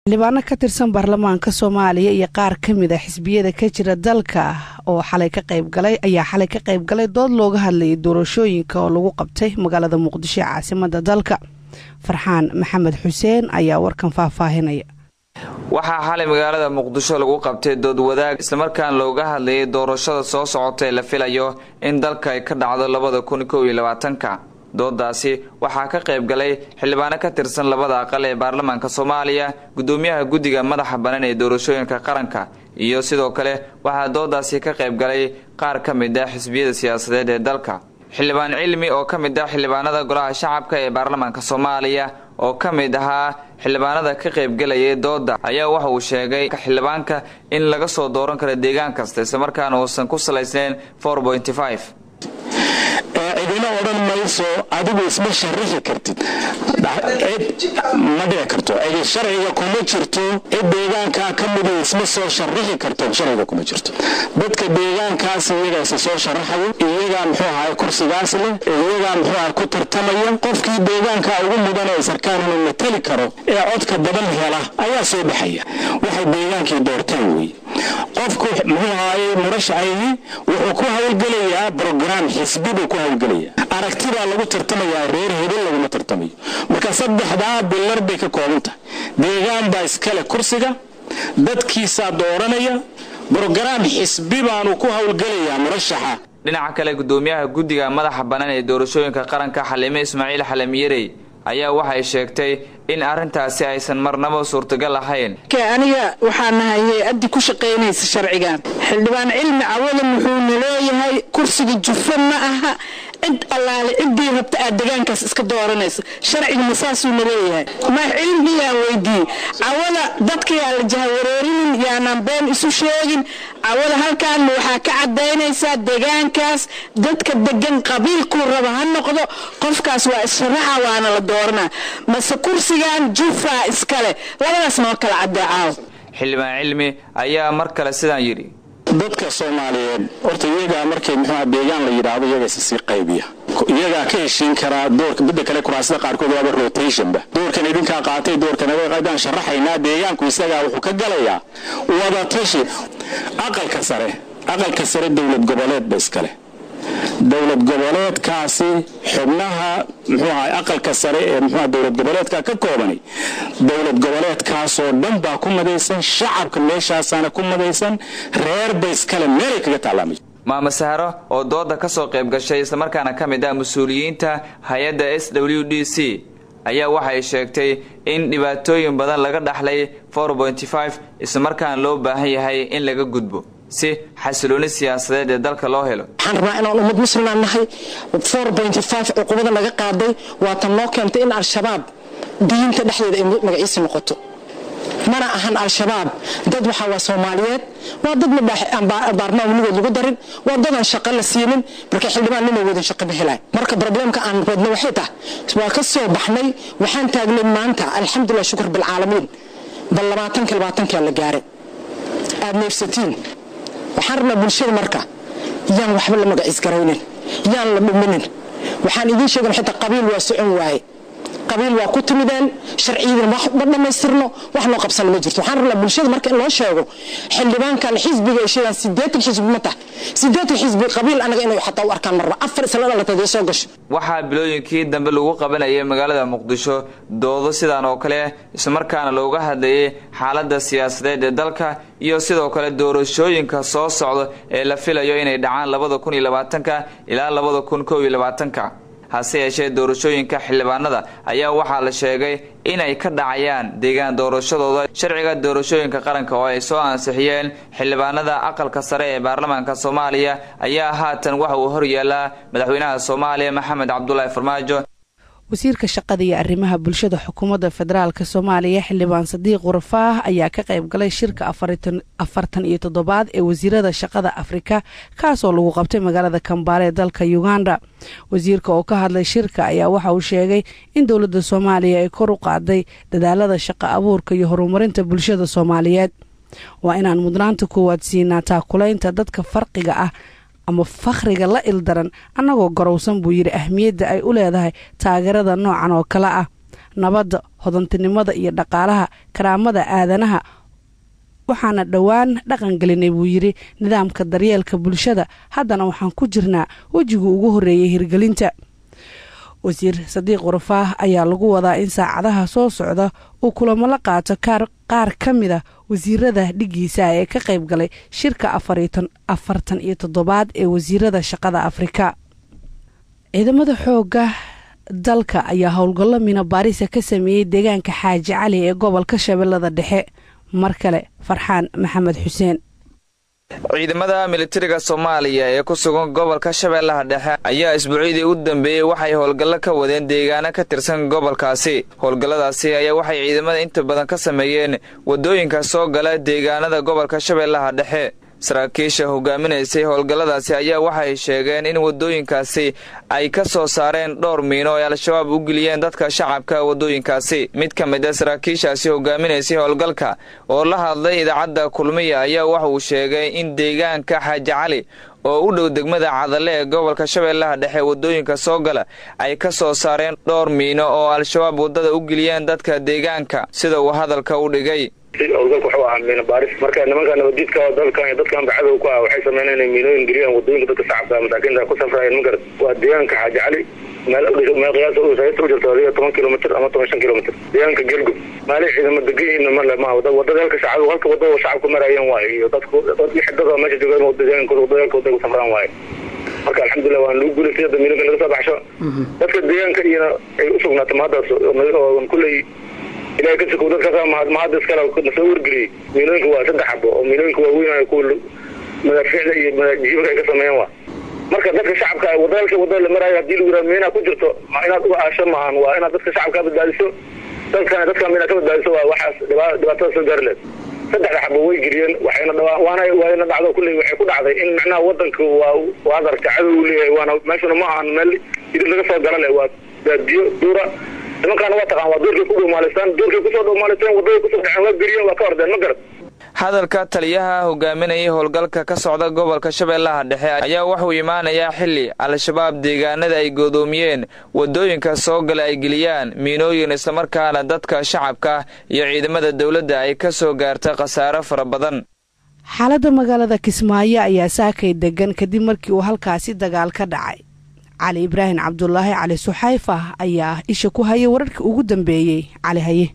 xildhibaano ka tirsan baarlamaanka soomaaliya iyo qaar ka mid a xisbiyada ka jira dalka oo xalay ka qaybgalay ayaa xalay ka qayb galay dood looga hadlayay doorashooyinka oo lagu qabtay magaalada muqdisho ee caasimada dalka farxaan maxamed xuseen ayaa warkan faahfaahinaya waxaa xalay magaalada muqdisho lagu qabtay dood wadaag islamarkaan looga hadlayay doorashada soo socota ee la filayo in dalka ay ka dhacdo labada kun kow iyo labaatanka doodaasi waxaa ka qayb galay xildhibaano ka tirsan labada aqal ee baarlamaanka soomaaliya gudoomiyaha guddiga madaxa bannaan ee doorashooyinka qaranka iyo sidoo kale waxaa doodaasi ka qayb galay qaar ka mid ah xisbiyada siyaasadeed ee dalka xildhibaan cilmi oo ka mid ah xildhibaanada golaha shacabka ee baarlamaanka soomaaliya oo ka mid ahaa xildhibaanada ka qaybgalayay dooda ayaa waxa uu sheegay xildhibaanka in laga soo dooran karo deegaan kasta islamarkaana uusan ku salaysnayn cidina odhan mayso adigu isma sharixi kartid ma dhici karto cidi sharciga kuma jirto cid deegaankaa ka mida isma soo sharixi karto sharciga kuma jirto dadka deegaankaas iyagaa isa soo sharaxaya iyagaa muxuu ahay kursigaas leh iyagaa muxuu ahay ku tartamaya qofkii deegaanka ugu mudan ee sarkaan inuu matali karo ee codka badan hela ayaa soo baxaya waxay deegaankii doortaan wey qofku muxuu ahaye murashaxayhi wuxuu ku hawlgelayaa brograam xisbi buu ku hawlgelaya aragtibaa lagu tartamayaa reer hebel laguma tartamayo marka saddexdaa bilar bay ka kooban tahay deegaan baa iskale kursiga dadkiisaa dooranaya brograam xisbi baanu ku hawlgelayaa murashaxa dhinaca kale gudoomiyaha guddiga madaxa bannaan ee doorashooyinka qaranka xalime ismaaciil xalamiyarey ayaa waxay sheegtay in arrintaasi aysan marnaba suurtagal ahayn aniga waxaa nahay hay-addii ku shaqaynaysa sharcigan xildhibaan cilmi cawadan wuxuuna leeyahay kursiga jufa ma aha cid allaale ciddii rabta aad degaankaas iska dooranayso sharcigama saasuuna leeyahay ma cilmiyaan weydiiyey cawada dadka yaa la jahawareerinin yaanaan been isu sheegin cawada halkaanma waxaa ka cadaynaysaa degaankaas dadka degan qabiilkuu raba ha noqdo qofkaas waa issharaxa waana la dooranaa mase kursigan jufa iskale labadaas noo kala cadeecaaw xildhibaan cilmi ayaa mar kale sidaan yidhi dadka soomaaliyeed horta iyagaa markay muxuuha deegaan la yidhaahdo iyaga isa sii qaybiya iyagaa ka heshiin karaa doorka midda kale kuraasada qaarkood waaba rotationba doorkan idinkaa qaatay doorkan adaan sharaxaynaa deegaanku isagaa wuxuu ka galayaa wadatashi aqalka sare aqalka sare dowlad goboleedba iskale dowlad goboleedkaasi xubnaha muxuu ahay aqalka sare ee muxuuha dowlad goboleedka ka koobani dowlad goboleedkaasoo dhan baa ku madaysan shacabka meeshaasaana ku madaysan reerba iskale meelay kaga taalaamay maama sahro oo dooda ka soo qayb gashay islamarkaana ka mid ah mas-uuliyiinta hay-adda s w d c ayaa waxay sheegtay in dhibaatooyin badan laga dhaxlay islamarkaana loo baahan yahay in laga gudbo si xasilooni siyaasadeed ee dalka loo helo waxaan rabnaa inaan ummad muslimaan nahay cuqubada naga qaaday waatan noo keentay in al-shabaab diinta dhexdeeda ay magaciisi noqoto mana ahan al-shabaab dad waxaa waa soomaaliyeed waa dad baarmaan weligood lagu darin waa dadaan shaqo la siinin marka xildhibaan nina wadan shaqo ma helaan marka probleemka aan wadno waxay tahay waa ka soo baxnay waxaan taagnay maanta alxamdulilah shukr bilcaalamiin bal labaatanka labaatankaa la gaaray aad neefsatiin waxaan rabnaa bulshada marka yaan waxba la magaciisgaraynin yaan la dhuminin waxaan idiin sheegan xitaa qabiil waa socon waaye qabiil waa ku timideen sharciyadan ma dhammaystirno wax noo qabsan ma jirto waxaan rabnaa bulshada marka in loo sheego xildhibaankan xisbiga ay sheegaan sideetan xisbi ma tahay sideetan xisbi qabiil anaga inay xataa u arkaan marba afar isla dhalatay soo gasho waxaa bilooyinkii dambe lagu qabanayay magaalada muqdisho doodo sidaan oo kale islamarkaana looga hadlayay xaalada siyaasadeed ee dalka iyo sidoo kale doorashooyinka soo socda ee la filayo inay dhacaan labada kun iyo labaatanka ilaa labada kun kow iyo labaatanka hase yeeshee doorashooyinka xildhibaanada ayaa waxaa la sheegay inay ka dhacayaan deegaan doorashadooda sharciga doorashooyinka qaranka oo ay soo ansixiyeen xildhibaanada aqalka sare ee baarlamaanka soomaaliya ayaa haatan waxa uu horyaallaa madaxweynaha soomaaliya maxamed cabdulaahi farmaajo wasiirka shaqada iyo arrimaha bulshada xukuumadda federaalk soomaaliya xildhibaan sadiiq warafaah ayaa ka qayb galay shirka afartan iyo toddobaad ee wasiirada shaqada afrika kaasoo lagu qabtay magaalada kambaale ee dalka uganda wasiirka oo ka hadlay shirka ayaa waxa uu sheegay in dowladda soomaaliya ay kor u qaaday dadaalada shaqo abuurka iyo horumarinta bulshada soomaaliyeed waa inaan mudnaanta koowaad siinaa taakulaynta dadka farqiga ah ama fakhriga la ildaran annagoo garowsan buu yidhi ahmiyadda ay u leedahay taageerada noocan oo kale ah nabadda hodantinimada iyo dhaqaalaha karaamada aadanaha waxaana dhowaan dhaqan gelinay buu yidhi nidaamka daryeelka bulshada haddana waxaan ku jirnaa wejigii ugu horreeyay hirgelinta wasiir sadiiq warafaah ayaa lagu wadaa in saacadaha soo socda uu kulamo la qaato qaar ka mida wasiirada dhigiisa ee ka qayb galay shirka afartan iyo toddobaad ee wasiirada shaqada afrika ciidamada xooga dalka ayaa howlgallo mina baarisa ka sameeyey deegaanka xaaji cali ee gobolka shabeellada dhexe mar kale farxaan maxamed xuseen ciidamada militariga soomaaliya ee ku sugan gobolka shabeellaha dhexe ayaa isbuucyadii u dambeeyey waxay howlgallo ka wadeen deegaano ka tirsan gobolkaasi howlgalladaasi ayaa waxay ciidamada inta badan ka sameeyeen waddooyinka soo gala deegaanada gobolka shabeellaha dhexe saraakiisha hogaaminaysay howlgalladaasi ayaa waxay sheegeen in waddooyinkaasi ay ka soo saareen dhowr miino ay al-shabaab u geliyeen dadka shacabka waddooyinkaasi mid ka mid a saraakiishaasi hogaaminaysay howlgalka oo la hadlay idaacadda kulmiya ayaa waxa uu sheegay in deegaanka xaaji cali oo u dhow degmada cadalle ee gobolka shabeellaha dhexe waddooyinka soo gala ay ka soo saareen dhowr miino oo al-shabaab waddada u geliyeen dadka deegaanka sida uu hadalka u dhigay howlgalka wuxuu ahaa miina baaris marka nimanka nabadiidka dalkan dadkan bacadow ku ah waxay sameyneen inay miinooyin geliyaan wadooyinka dadka shacabka masaakiinta ku safrayeen ma garat waa deegaanka xaaji cali meel meel qiyaasa sayta u jirto adiga toban kilomitr ama toban shan kilomitr deegaanka gelgub maali ciidamo degan male ma wadada halka shacab halka wadada shacabku marayeen waaye iyo dadku xidada meesha joogaan deegaankooda wadooyinka waday ku safraan waaye marka alxamdulilah waan lagu guulaystay hadda miinooyinka laga soo baxsho dadka deegaanka iyana ay u sugnaatay mahaddaas oo kulley ilahay ka sukow dadkaas mahadda iskale nasoo wargeliyey miilooyinka waa saddex xabo oo miilooyinka waaweyn kuwa madaafiicda iyo jiibka ay ka sameeyeen waa marka dadka shacabka wadalka wadada la maraayo hadii lagu yiraha miinaa ku jirto inaad uga aasho maahan waa inaad dadka shacabka badbaadiso dalkana dadka miinaa ka badbaadiso waa waxaas dhibaatada soo gaari leed saddexda xabo way geliyeen waxayna waana waana dhacdo kulley waxay ku dhacday in macnaha wadanka waa waa adarka cadow u leeyahay waana meeshuna ma ahan meel idin laga soo gala leh waa baadiyo duura nimankaana waa taqaan waa doorkay ku dhowmaalaystaan doorkay kusoo dhowmaalaystaan wadada kusoo dhaceen waa geliyeen waa ka ordeen ma garad hadalka taliyaha hogaaminayay howlgalka ka socda gobolka shabeellaha dhexe ayaa wuxuu imaanayaa xili al-shabaab deegaanada ay goodoomiyeen wadooyinka soo gala ay geliyaan miinooyin islamarkaana dadka shacabka iyo ciidamada dowladda ay ka soo gaarta khasaaro fara badan xaaladda magaalada kismaayo ayaa saakay degan kadib markii uu halkaasi dagaal ka dhacay cali ibraahim cabdulaahi cali suxayfa ayaa isha ku hayay wararkii ugu dambeeyey cali haye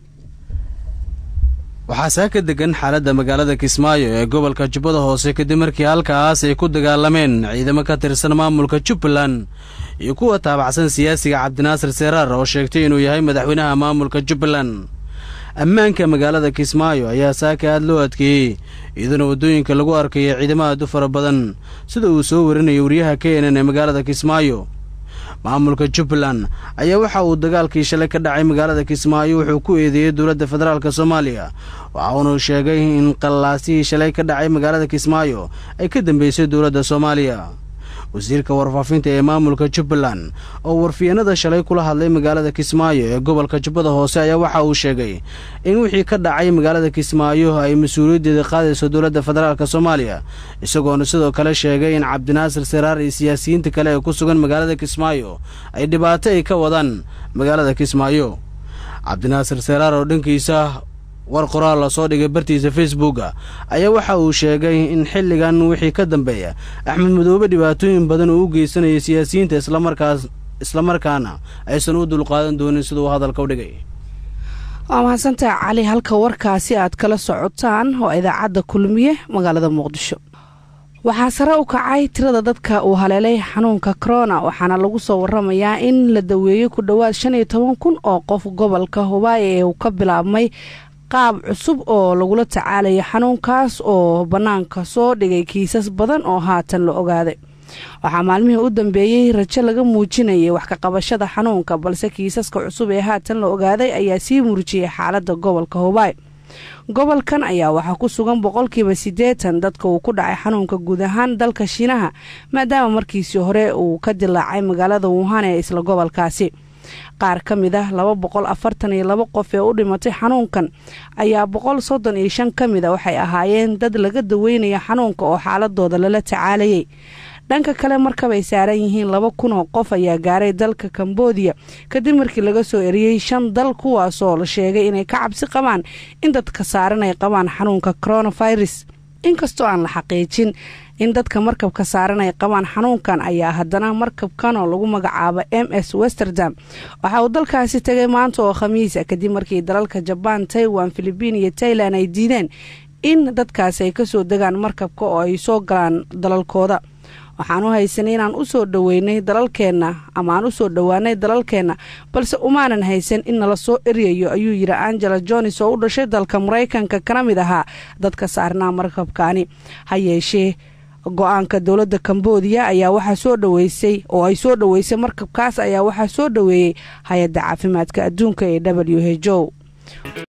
waxaa saaka degan xaaladda magaalada kismaayo ee gobolka jubbada hoose kadib markii halkaas ay ku dagaalameen ciidamo ka tirsan maamulka jubbaland iyo kuwa taabacsan siyaasiga cabdinaasir seeraar oo sheegtay inuu yahay madaxweynaha maamulka jubbaland ammaanka magaalada kismaayo ayaa saaka aad loo adkeeyey iyaduna waddooyinka lagu arkaya ciidamo aad u fara badan sida uu soo warinayay wariyaha k n n ee magaalada kismaayo maamulka jubbaland ayaa waxa uu dagaalkii shalay ka dhacay magaalada kismaayo wuxuu ku eedeeyey dowladda federaalk soomaaliya waxa uunu sheegay in qallaasihii shalay ka dhacay magaalada kismaayo ay ka dambeysay dowladda soomaaliya wasiirka warfaafinta ee maamulka jubbaland oo warfiyanada shalay kula hadlay magaalada kismaayo ee gobolka jubbada hoose ayaa waxa uu sheegay in wixii ka dhacay magaalada kismaayo ay mas-uuliyaddeeda qaadayso dowladda federaalk soomaaliya isagoona sidoo kale sheegay in cabdinaasir seraar iyo siyaasiyiinta kale ee ku sugan magaalada kismaayo ay dhibaato ay ka wadaan magaalada kismaayo cabdinaasir seraar oo dhankiisa war qoraal lasoo dhigay bartiisa facebooka ayaa waxa uu sheegay in xilligan wixii ka dambeeya axmed madoobe dhibaatooyin badan uu u geysanayay siyaasiyiinta islamarkaas islamarkaana aysan u dulqaadan doonin siduu hadalka u dhigay waa mahadsantaha cali halka warkaasi aad kala socotaan oo idaacadda kulmiye magaalada muqdisho waxaa sare u kacay tirada dadka uu haleelay xanuunka korona waxaana lagu soo waramayaa in la daweeyey ku dhowaad shan iyo toban kun oo qof gobolka hubaayo ee uu ka bilaabmay qaab cusub oo lagula tacaalaya xanuunkaas oo bannaanka soo dhigay kiisas badan oo haatan la ogaaday waxaa maalmihii u dambeeyey rajo laga muujinayay wax ka qabashada xanuunka balse kiisaska cusub ee haatan la ogaaday ayaa sii murjiyay xaaladda gobolka hubaayo gobolkan ayaa waxaa ku sugan boqolkiiba siddeetan dadka uu ku dhacay xanuunka guud ahaan dalka shiinaha maadaama markiisii hore uu ka dilaacay magaalada wuhan ee isla gobolkaasi qaar ka mid ah laba boqol afartan iyo laba qof ee u dhimatay xanuunkan ayaa boqol soddon iyo shan ka mid a waxay ahaayeen dad laga daweynaya xanuunka oo xaaladooda lala tacaalayay dhanka kale markab ay saaran yihiin laba kun oo qof ayaa gaaray dalka kambodiya kadib markii laga soo eriyey shan dal kuwaasoo la sheegay inay ka cabsi qabaan in dadka saaran ay qabaan xanuunka coronavirus inkastoo aan la xaqiijin in dadka markabka saaran ay qabaan xanuunkan ayaa haddana markabkan oo lagu magacaabo m s westerdam waxa uu dalkaasi tegay maanta oo khamiisa kadib markii dalalka jabaan taiwan filibiin iyo tailan ay diideen in dadkaasi ay kasoo degaan markabka oo ay soo galaan dalalkooda waxaan u haysanay inaan usoo dhaweynay dalalkeenna ama aan usoo dhowaanay dalalkeenna balse umaanan haysan in nala soo eryayo ayuu yidhi angela jones oo u dhashay dalka maraykanka kana mid ahaa dadka saarnaa markabkaani ha yeeshee go-aanka dowladda kambodiya ayaa waxaa soo dhaweysay oo ay soo dhaweysay markabkaas ayaa waxaa soo dhaweeyey hay-adda caafimaadka adduunka ee w h o